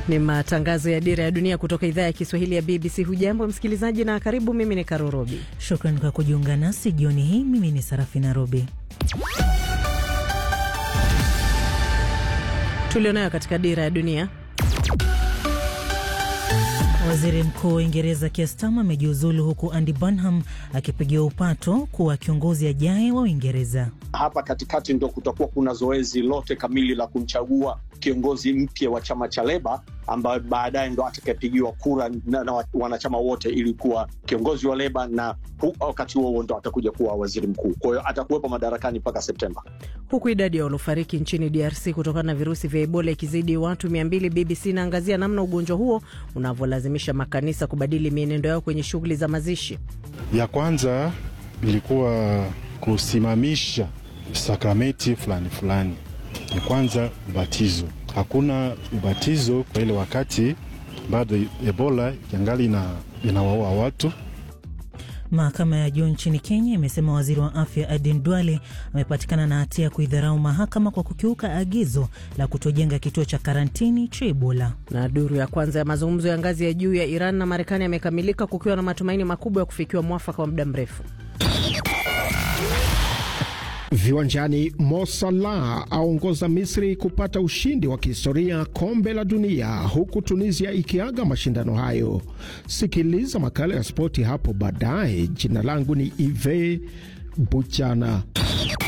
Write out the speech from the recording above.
Ni matangazo ya Dira ya Dunia kutoka idhaa ya Kiswahili ya BBC. Hujambo msikilizaji na karibu. Mimi ni Karorobi. Shukran kwa kujiunga nasi jioni hii. Mimi ni Sarafi Narobi. Tulionayo katika Dira ya Dunia. Waziri Mkuu wa Uingereza Keir Starmer amejiuzulu huku Andy Burnham akipigiwa upato kuwa kiongozi ajaye wa Uingereza. Hapa katikati ndo kutakuwa kuna zoezi lote kamili la kumchagua kiongozi mpya wa chama cha Leba ambaye baadaye ndo atakayepigiwa kura na, na wanachama wote ili kuwa kiongozi wa Leba na wakati huo ndo atakuja kuwa waziri mkuu. Kwa hiyo atakuwepo madarakani mpaka Septemba. Huku idadi ya waliofariki nchini DRC kutokana na virusi vya Ebola ikizidi watu mia mbili, BBC inaangazia namna ugonjwa huo unavyolazimisha makanisa kubadili mienendo yao kwenye shughuli za mazishi. Ya kwanza ilikuwa kusimamisha sakramenti fulani fulani. Ya kwanza ubatizo, hakuna ubatizo kwa ile wakati bado Ebola ikiangali inawaua watu. Mahakama ya juu nchini Kenya imesema waziri wa afya Aden Duale amepatikana na hatia ya kuidharau mahakama kwa kukiuka agizo la kutojenga kituo cha karantini cha Ebola. Na duru ya kwanza ya mazungumzo ya ngazi ya juu ya Iran na Marekani yamekamilika kukiwa na matumaini makubwa ya kufikiwa mwafaka wa muda mrefu. Viwanjani, Mo Salah aongoza Misri kupata ushindi wa kihistoria kombe la dunia, huku Tunisia ikiaga mashindano hayo. Sikiliza makala ya spoti hapo baadaye. Jina langu ni Ive Buchana.